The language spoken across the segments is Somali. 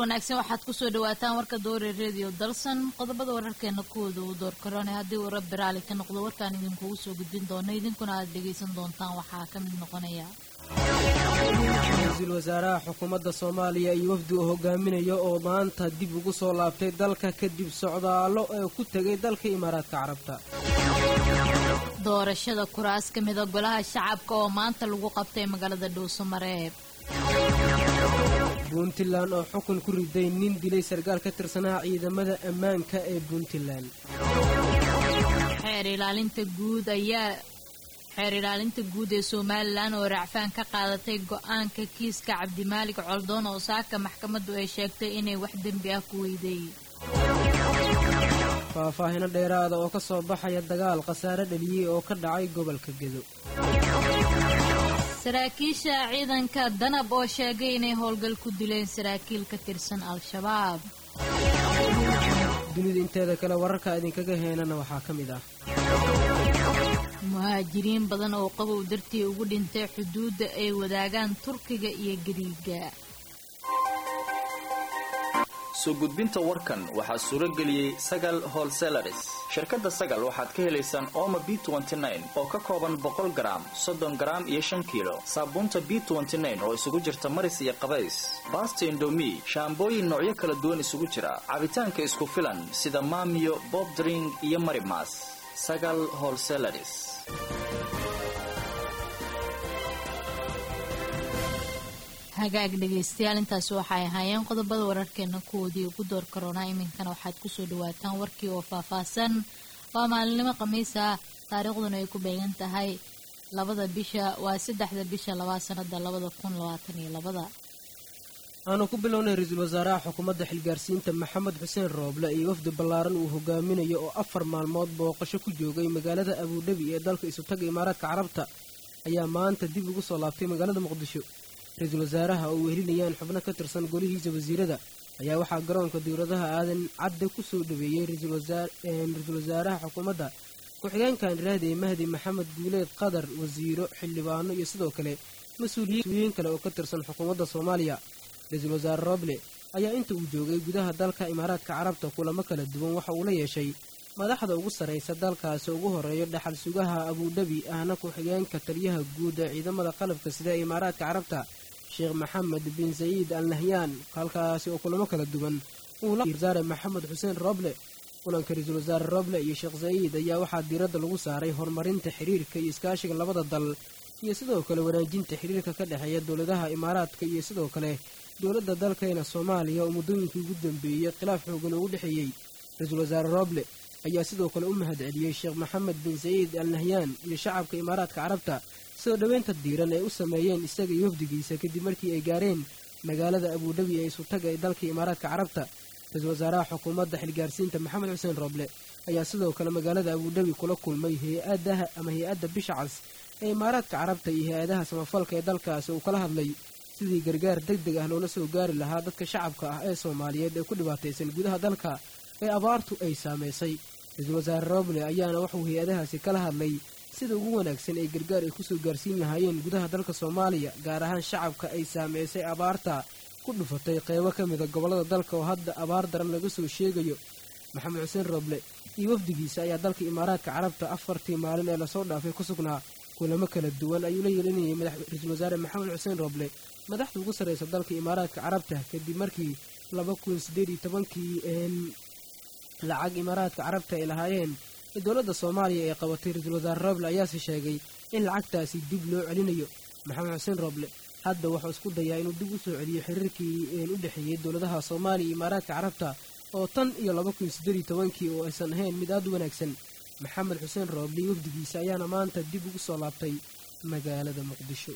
wanaagsan waxaad kusoo dhawaataan warka doore redio dalsan qodobada wararkeena kuwooda uu door karone haddii uu rabbi raali ka noqdo warkaan idinkugu soo gudbin doono idinkuna aad dhegaysan doontaan waxaa ka mid noqonaya ra-iisul wasaaraha xukuumadda soomaaliya iyo wafdi uu hogaaminayo oo maanta dib ugu soo laabtay dalka kadib socdaallo ee ku tegay dalka imaaraadka carabta doorashada kuraas ka mida golaha shacabka oo maanta lagu qabtay magaalada dhuusamareeb puntland oo xukun ku riday nin dilay sarkaal ka tirsanaha ciidamada ammaanka ee puntland xeer ilaalinta guud ayaa xeer ilaalinta guud ee somalilan oo racfaan ka qaadatay go-aanka kiiska cabdimaalig coldoon oo saaka maxkamaddu ay sheegtay inay wax dembi ah ku weyday faahfaahino dheeraada oo ka soo baxaya dagaal khasaare dhaliyey oo ka dhacay gobolka gedo saraakiisha ciidanka danab oo sheegay inay howlgal ku dileen saraakiil ka tirsan al-shabaab dunida inteeda kale wararka idinkaga heenana waxaa ka mid ah muhaajiriin badan oo qabow dartii ugu dhintay xuduudda ay wadaagaan turkiga iyo gariiga soo gudbinta warkan waxaa suuro geliyey sagal holselaris shirkadda sagal waxaad ka helaysaan ooma b oo ka kooban boqol garaam soddon garaam iyo shan kiilo saabuunta b oo isugu jirta maris iyo qabays baasta indomi shaambooyin noocyo kala duwan isugu jira cabitaanka isku filan sida maamiyo bobdring iyo marimas sagal holselaris hagaag dhegaystayaal intaasi waxay ahaayeen qodobada wararkeena kuwoodii ugu door karoonaa iminkana waxaad kusoo dhawaataan warkii oo faahfaahsan waa maalinimo khamiis ah taariikhduna ay ku beegan tahay labada bisha waa saddexda bisha labaa sanada labada kun labaatan iyo labada aanu ku bilownay ra-iisul wasaaraha xukuumadda xilgaarsiinta maxamed xuseen rooble iyo wafdi ballaaran uu hogaaminayo oo afar maalmood booqasho ku joogay magaalada abuudhabi ee dalka isutaga imaaraadka carabta ayaa maanta dib ugu soo laabtay magaalada muqdisho ra-iisul wasaaraha oo wehelinayaan xubno ka tirsan golihiisa wasiirada ayaa waxaa garoonka dowladaha aadan cadde ku soo dhaweeyey ra-iisul wasaaraha xukuumadda ku-xigeenkan raadey mahdi maxamed guuleed qadar wasiiro xildhibaano iyo sidoo kale mas-uuliyiin kale oo ka tirsan xukuumadda soomaaliya ra-iisul wasaare roble ayaa inta uu joogay gudaha dalka imaaraadka carabta kulamo kala duwan waxa uu la yeeshay madaxda ugu sarraysa dalkaasi ugu horreeyo dhaxal sugaha abuudhabi ahna ku-xigeenka taliyaha guud ee ciidamada qalabka sida ee imaaraadka carabta sheekh maxamed bin sayiid al nahyaan halkaasi oo kulamo kala duwan uu la wasaare maxamed xuseen roble kulanka ra-iisul wasaare roble iyo sheekh sayiid ayaa waxaa diiradda lagu saaray horumarinta xiriirka iyo iskaashiga labada dal iyo sidoo kale wanaajinta xiriirka ka dhexeeya dowladaha imaaraadka iyo sidoo kale dowladda dalkeena soomaaliya oo muddooyinkii ugu dambeeyey khilaaf xoogan ugu dhexeeyey ra-iisul wasaare roble ayaa sidoo kale u mahad celiyey sheekh maxamed bin sayiid al nahyaan iyo shacabka imaaraadka carabta soo dhoweynta diiran ay u sameeyeen isaga iyo wafdigiisa kadib markii ay gaareen magaalada abuudhabi ee isutaga ee dalka imaaraadka carabta ra-iisul wasaaraha xukuumadda xilgaarsiinta maxamed xuseen roble ayaa sidoo kale magaalada abuudhabi kula kulmay hay-adaha ama hay-adda bisha cas ee imaaraadka carabta iyo hay-adaha samafalka ee dalkaasi uu kala hadlay sidii gargaar deg deg ah loola soo gaari lahaa dadka shacabka ah ee soomaaliyeed ee ku dhibaataysan gudaha dalka ee abaartu ay saamaysay ra-iisul wasaare roble ayaana wuxuu hay-adahaasi kala hadlay sida ugu wanaagsan ee gargaar ay kusoo gaarsiin lahaayeen gudaha dalka soomaaliya gaar ahaan shacabka ay saamaysay abaarta ku dhufatay qeybo ka mida gobollada dalka oo hadda abaar daran laga soo sheegayo maxamed xuseen roble iyo wafdigiisa ayaa dalka imaaraadka carabta afartii maalin ee lasoo dhaafay ku sugnaa kulamo kala duwan ayuu la yeelinayay ra-iisul wasaare maxamed xuseen roble madaxda ugu sarraysa dalka imaaraadka carabta kadib markii laba kun siddeed iyo tobankii lacag imaaraadka carabta ay lahaayeen dowladda soomaaliya ee qabatay ra-iisul wasaare roble ayaase sheegay in lacagtaasi dib loo celinayo maxamed xuseen roble hadda wuxuu isku dayaa inuu dib u soo celiyo xiriirkii u dhexeeyey dowladaha soomaaliya iyo imaaraadka carabta oo tan iyo laba kun siddeed iyo tobankii oo aysan ahayn mid aad u wanaagsan maxamed xuseen rooble iyo wafdigiisa ayaana maanta dib ugu soo laabtay magaalada muqdisho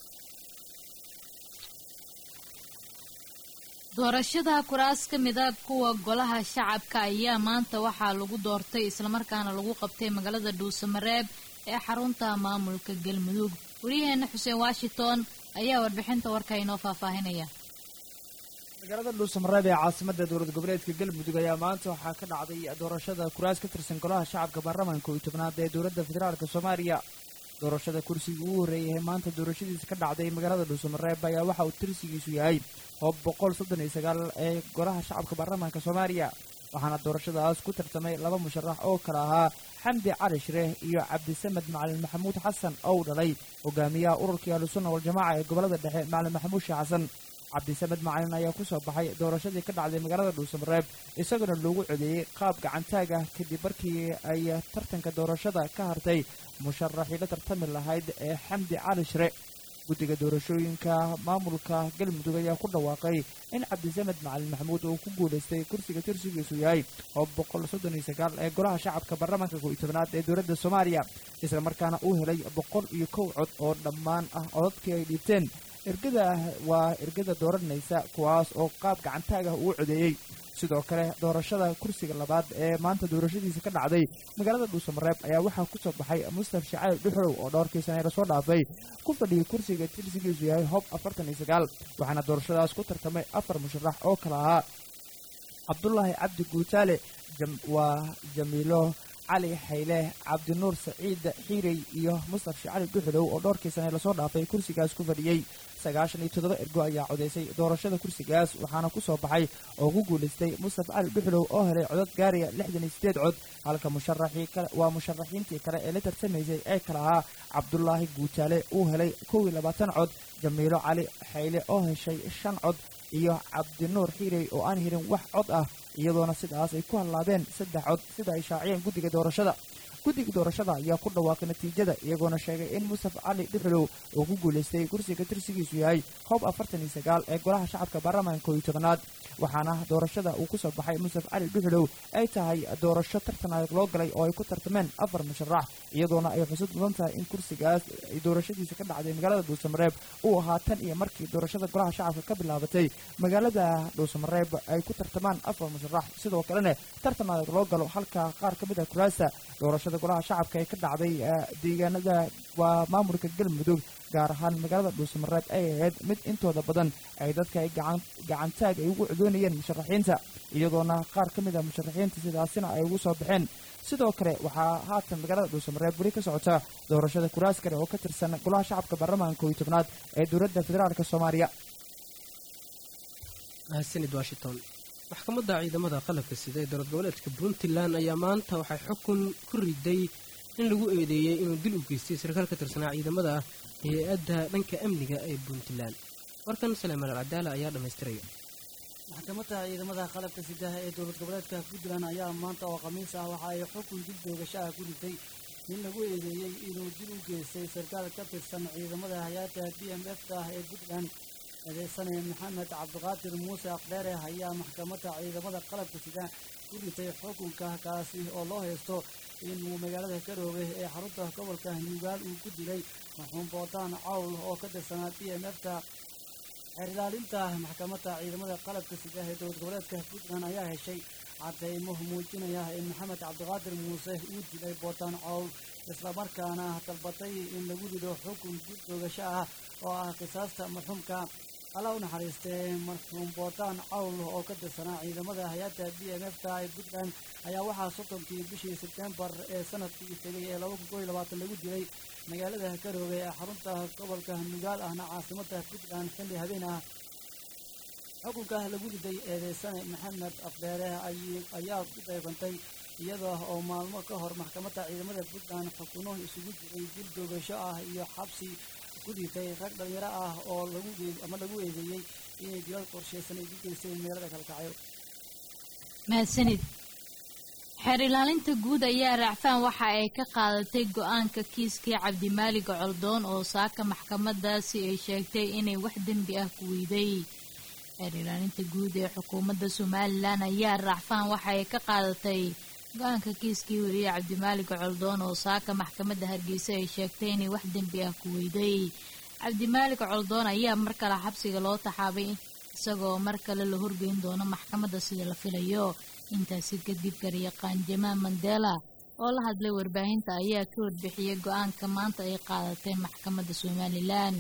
doorashada kuraas ka mida kuwa golaha shacabka ayaa maanta waxaa lagu doortay islamarkaana lagu qabtay magaalada dhuusamareeb ee xarunta maamulka galmudug waryaheena xuseen washington ayaa warbixinta warka inoo faahfaahinaya magaalada dhuusamareeb ee caasimada dowlad goboleedka galmudug ayaa maanta waxaa ka dhacday doorashada kuraas ka tirsan golaha shacabka baarlamaanka iyo tobnaad ee dowladda federaalk soomaaliya doorashada kursigii ugu horreeyay ee maanta doorashadiisa ka dhacday magaalada dhuusamareeb ayaa waxa uu tirsigiisu yahay hoob boqol soddon iyo sagaal ee golaha shacabka baarlamaanka soomaaliya waxaana doorashadaas ku tartamay laba musharax oo kale ahaa xamdi cali shireh iyo cabdisamed macalin maxamuud xasan ou dhalay hogaamiyaha ururkii ahlusunna waljamaaca ee gobolada dhexe macalin maxamuud sheekh xasan cabdisamed macalin ayaa ku soo baxay doorashadii ka dhacday magaalada dhuusamareeb isaguna loogu codeeyey qaab gacantaag ah kadib markii ay tartanka doorashada ka hartay musharaxii la tartami lahayd ee xamdi cali shire guddiga doorashooyinka maamulka galmudug ayaa ku dhawaaqay in cabdisamed macalin maxamuud uu ku guulaystay kursiga tirsigiisu yahay oo boqol soddon iyo sagaal ee golaha shacabka baarlamaanka kow iyo tobanaad ee dowladda soomaaliya isla markaana uu helay boqol iyo kow cod oo dhammaan ah codadkii ay dhiibteen ergada waa ergada dooranaysa kuwaas oo qaab gacantaag ah uu codeeyey sidoo kale doorashada kursiga labaad ee maanta doorashadiisa ka dhacday magaalada dhuusamareeb ayaa waxaa ku soo baxay mustaf shacayl dhuxow oo dhowrkii sane lasoo dhaafay ku fadhiyay kursiga tirsigiisu yahay hob afartan iyo sagaal waxaana doorashadaas ku tartamay afar musharax oo kale ahaa cabdulaahi cabdi guutaale waa jamiilo cali xayle cabdinuur saciid xiirey iyo mustaf shacali dhuxulow oo dhowrkii sane lasoo dhaafay kursigaas ku fadhiyey sagaashan iyo toddoba ergo ayaa codaysay doorashada kursigaas waxaana ku soo baxay oo ku guulaystay mustaf cali dhuxulow oo helay codad gaaraya lixdan iyo siddeed cod halka musharaxii kale waa musharaxiintii kale ee la tartamaysay ee kale ahaa cabdulaahi guutaale uu helay kow iyo labaatan cod jamiilo cali xayle oo heshay shan cod iyo cabdinuur xiirey oo aan helin wax cod ah iyadoona sidaas ay ku hallaabeen saddex cod sida ay shaaciyeen guddiga doorashada guddiga doorashada ayaa ku dhawaaqay natiijada iyagoona sheegay in mustaf cali dhuxulow uu ku guulaystay kursiga tirsigiisu yahay hoob afartan iyo sagaal ee golaha shacabka baarlamaanka kow iyo tobanaad waxaana doorashada uu ku soo baxay mustaf cali dhuxulow ay tahay doorasho tartan adag loo galay oo ay ku tartameen afar musharax iyadoona ay xusud mudan tahay in kursigaas ay doorashadiisa ka dhacday magaalada dhuusamareeb uu ahaa tan iyo markii doorashada golaha shacabka ka bilaabatay magaalada dhuusamareeb ay ku tartamaan afar musharax sidoo kalena tartan adag loo galo halka qaar ka mid ah kuraasta doorashada golaha shacabka ee ka dhacday deegaanada waa maamulka galmudug gaar ahaan magaalada dhuusamareeb ay ahayd mid intooda badan ay dadka ay gacantaag ay ugu codoonayeen musharaxiinta iyadoona qaar ka mid ah musharaxiinta sidaasina ay ugu soo baxeen sidoo kale waxaa haatan magaalada dhuusamareeb weli ka socota doorashada kuraas kale oo ka tirsan golaha shacabka baarlamaanka kow iyo tobnaad ee dowladda federaalk soomaaliya mahadsanid washington maxkamadda ciidamada qalabka sida ee dowlad goboleedka puntland ayaa maanta waxay xukun ku riday in lagu eedeeyey inuu dil u geystay sarkaal ka tirsanaa ciidamada hay-adda dhanka amniga ee puntland warkan saleemaan alcadaala ayaa dhammaystiraya maxkamadda ciidamada qalabka sidaha ee dowlad goboleedka puntland ayaa maanta oo khamiis ah waxa ay xukun dil doogashaha ku riday in lagu eedeeyey inuu dil u geystay sarkaal ka tirsan ciidamada hay-adda b m f ka ah ee puntland eedeysane maxamed cabdiqaadir muuse aqdheere ayaa maxkamadda ciidamada qalabka sida ku ritay xukunka kaasi oo loo haysto inuu magaalada karoobe ee xarunta gobolka nugaal uu ku dilay marxuum boodaan cawl oo ka tirsanaa b m f ka xeer ilaalinta maxkamadda ciidamada qalabka sida ee dowlad goboleedka puntland ayaa heshay cadeymo muujinaya in maxamed cabdiqaadir muuse uu dilay boodaan cawl islamarkaana dalbatay in lagu rido xukun dil doogasho ah oo ah qisaasta marxuumka alla u naxariistee marxuum boodaan cawl oo ka tirsanaa ciidamada hay-adda b m f ka ee puntland ayaa waxaa soddonkii bishii sebtembar ee sanadkii tegay ee laba kun koo iyo labaatan lagu dilay magaalada karoobe ee xarunta gobolka nugaal ahna caasimada puntland xilli habeen ah xukunka lagu riday eedeysane maxamed afdheere ayaa ku deefantay iyada oo maalmo ka hor maxkamadda ciidamada puntland xukuno isugu jiray dil doogasho ah iyo xabsi ku dhintay rag dhalinyaro ah oo lagu ama lagu eedeeyey inay dilal qorshaysan ay ku geysteen meelada kalkacyo mahadsanid xeer ilaalinta guud ayaa raacfaan waxa ay ka qaadatay go-aanka kiiskii cabdimaalig coldoon oo saaka maxkamadaasi ay sheegtay inay wax dembi ah ku weyday xeer ilaalinta guud ee xukuumadda somalilan ayaa raacfaan waxa ay ka qaadatay go-aanka kiiskii weriye cabdimaalig coldoon oo saaka maxkamadda hargeysa ay sheegtay inay wax dembi ah ku weyday cabdimaalig coldoon ayaa mar kale xabsiga loo taxaabay isagoo mar kale la horgeyn doono maxkamadda sida la filayo intaasi kadib garyaqaan jamaal mandela oo la hadlay warbaahinta ayaa ka warbixiyey go-aanka maanta ay qaadatay maxkamadda somalilan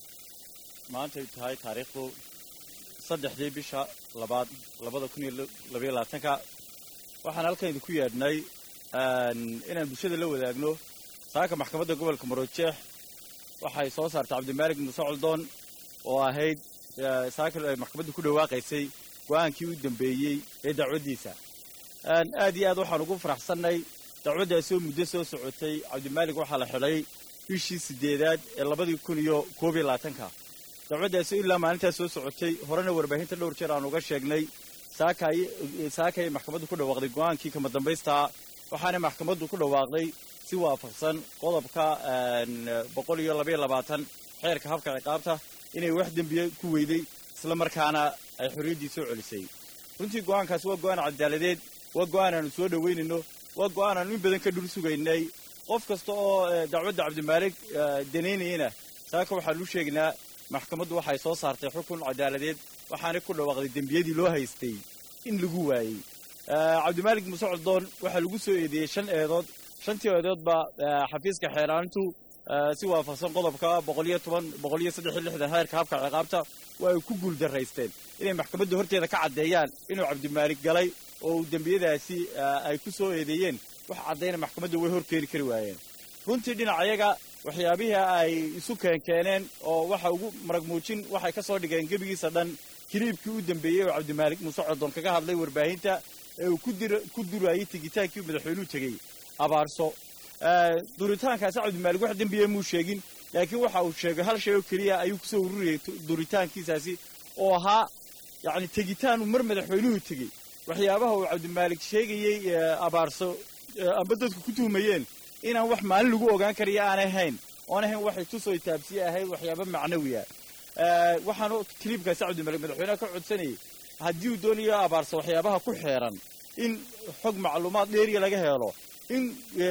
maantay tahay taariikhdu saddexdii bisha labaad labada kun iyo labaiyo labaatanka waxaan halkan idinku yeedhnay inaan bulshada la wadaagno saaka maxkamadda gobolka marojeex waxay soo saartay cabdimaalig muuse coldoon oo ahayd saaka ay maxkamaddu ku dhawaaqaysay go'aankii u dambeeyey ee dacwaddiisa aad iyo aad waxaan ugu faraxsannay dacwaddaasi oo muddo soo socotay cabdimaalig waxaa la xidhay bishii siddeedaad ee labadii kun iyo koob iyo labaatanka dacwaddaasi ilaa maalintaas soo socotay horena warbaahinta dhowr jeer aan uga sheegnay saakay maxkamaddu ku dhawaaqday go'aankii kama dambaystaa waxaana maxkamaddu ku dhawaaqday si waafaqsan qodobka boqol iyo labaiyo labaatan xeerka habka ciqaabta inay wax dembiye ku weyday isla markaana ay xorriyaddii soo celisay runtii go'aankaasi waa go'aan cadaaladeed waa go'aan aanu soo dhowaynayno waa go'aan aanu in badan ka dhul sugaynay qof kasta oo dacwadda cabdimaalig danaynayana saaka waxaanu u sheegnaa maxkamaddu waxay soo saartay xukun cadaaladeed waxaanay ku dhawaaqday dembiyadii loo haystay in lagu waayey cabdimaalig muuse coldoon waxaa lagu soo eedeeyey shan eedood shantii eedoodba xafiiska xeeraanintu si waafaqsan qodobka boqoliyo toban boqoliyo saddex iyo lixdan heerka habka ciqaabta waa ay ku guuldaraysteen inay maxkamadda horteeda ka caddeeyaan inuu cabdimaalig galay oo uu dembiyadaasi ay ku soo eedeeyeen wax caddayna maxkamadda way hor keeni kari waayeen runtii dhinacayaga waxyaabihii ay isu keenkeeneen oo waxa ugu marag muujin waxay ka soo dhigeen gebigiisa dhan kiliibkii u dambeeyey oo cabdimaalig muuse coldoon kaga hadlay warbaahinta ee uu ku durayey tegitaankii madaxweynuhu tegey abaarso duritaankaasi cabdimaalig wax dembiya muu sheegin laakiin waxa uu sheegay hal shay oo keliya ayuu kusoo ururiyey duritaankiisaasi oo ahaa yacni tegitaanuu mar madaxweynuhu tegey waxyaabaha uu cabdimaalig sheegayey abaarso amba dadku ku tuhmayeen inaan wax maalin lagu ogaan karayo aanay hayn oon ahayn waxay tusoo taabsiye ahayd waxyaaba macnawiya waxaanu kiliibkaasi cabdimaalig madaxweynaha ka codsanayay haddii uu doonayo abaarso waxyaabaha ku xeeran in xog macluumaad dheeriya laga helo in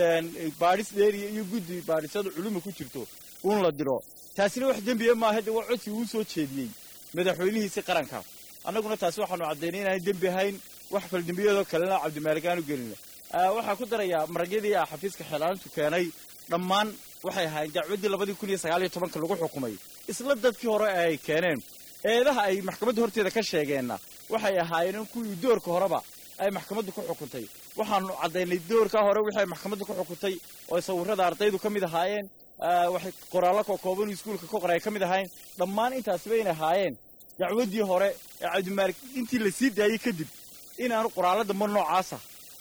baadhis dheeriya iyo guddi baadhisada culuma ku jirto uun la diro taasina wax dembiya maaha de waa codsi uu soo jeediyey madaxweynihiisi qaranka annaguna taasi waxaanu caddaynay inaanay dembi ahayn wax kale dembiyadoo kalena cabdimaalig aanu gelin waxaa ku darayaa maragyadii a xafiiska xeelaanintu keenay dhammaan waxay ahaayeen dacwaddii labadii kun iyo sagaal iyo tobanka lagu xukumay isla dadkii hore ay keeneen eedaha ay maxkamadda horteeda ka sheegeenna waxay ahaayeen in kuwii doorka horeba ay maxkamaddu ku xukuntay waxaanu caddaynay doorkaa hore wixii ay maxkamaddu ku xukuntay oo sawirrada ardaydu ka mid ahaayeen waxay qoraallo kookooban iskuulka ka qoray ay ka mid ahaayeen dhammaan intaasiba inay ahaayeen dacwaddii hore ee cabdimaalig intii la sii daayey kadib inaanu qoraallo damba noocaasa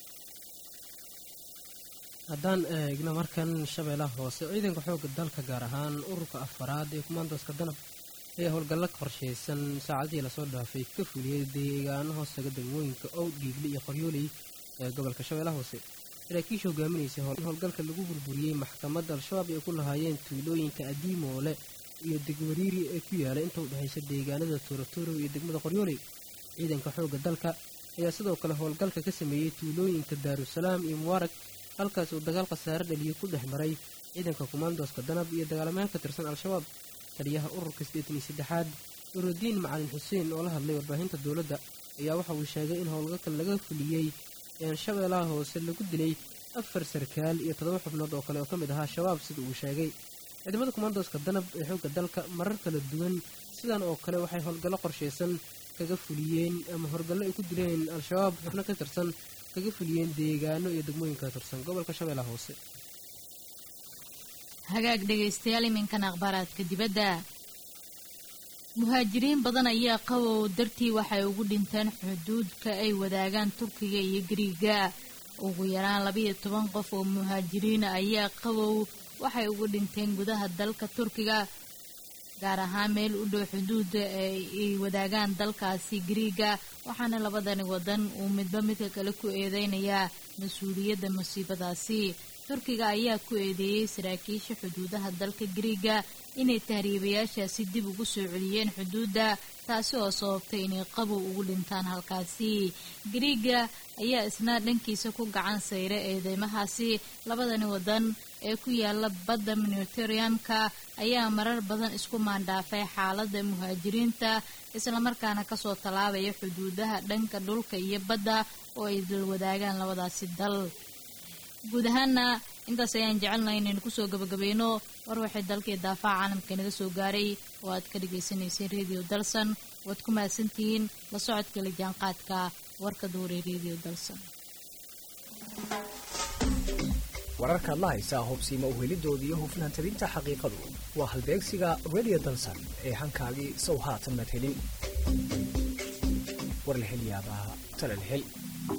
haddaan eegno markan shabeellaha hoose ciidanka xoogga dalka gaar ahaan ururka afaraad ee kumaandoska danab ayaa howlgallo qorshaysan saacadihii lasoo dhaafay ka fuliyey deegaano hoostaga degmooyinka ow dhiigli iyo qoryooley ee gobolka shabeellaha hoose saraakiisha hogaaminaysa howlgalka lagu burburiyey maxkamadda al-shabaab ay ku lahaayeen tuulooyinka adiimoole iyo degwariiri ee ku yaala inta u dhexaysa deegaanada tuuraturo iyo degmada qoryooley ciidanka xoogga dalka ayaa sidoo kale howlgalka ka sameeyey tuulooyinka daarusalaam iyo mubaarag halkaas uu dagaal khasaare dhaliyo ku dhex maray ciidanka kumaandooska danab iyo dagaalamayaal ka tirsan al-shabaab taliyaha ururka siddeetan iyo saddexaad nurudiin macalin xuseen oo la hadlay warbaahinta dowladda ayaa waxa uu sheegay in howlgalka laga fuliyey shabeellaha hoose lagu dilay afar sarkaal iyo toddoba xubnood oo kale oo ka mid ahaa shabaab sida uu sheegay ciidamada kumaandooska danab ee xoogga dalka marar kala duwan sidan oo kale waxay howlgallo qorshaysan kaga fuliyeen ama howlgallo ay ku dileen al-shabaab xubno ka tirsan kaga fuliyeen deegaano iyo degmooyin ka tirsan gobolka shabeellaha hoose hagaag dhegaystayaal iminkan akhbaaraadka dibadda muhaajiriin badan ayaa qabow dartii waxay ugu dhinteen xuduudka ay wadaagaan turkiga iyo gariiga ugu yaraan labayo toban qof oo muhaajiriina ayaa qabow waxay ugu dhinteen gudaha dalka turkiga gaar ahaan meel u dhow xuduudda ay wadaagaan dalkaasi gariiga waxaana labadani wadan uu midba midka kale ku eedeynayaa mas-uuliyadda musiibadaasi turkiga ayaa ku eedeeyey saraakiisha xuduudaha dalka gariiga inay tahriibayaashaasi dib ugu soo celiyeen xuduudda taasi oo sababtay inay qabow ugu dhintaan halkaasi gariiga ayaa isna dhankiisa ku gacan sayra eedeymahaasi labadani wadan ee ku yaala badda mediteraneanka ayaa marar badan isku maandhaafay xaaladda muhaajiriinta islamarkaana kasoo tallaabaya xuduudaha dhanka dhulka iyo badda oo ay dal wadaagaan labadaasi dal guud ahaana intaas ayaan jecelnahay inaynu kusoo gabagabayno war waxay dalkii daafaha caalamka inaga soo gaaray oo aad ka dhagaysanayseen radio dalsan waad ku mahadsantihiin la socodka la jaanqaadka warka duuray radio dalsan wararkaad la haysaa hubsiima uhelidooda iyo hufnaan tabinta xaqiiqadu waa halbeegsiga radio dalsan ee hankaagii sow haatan mad helin warlahelyaabaha talalhel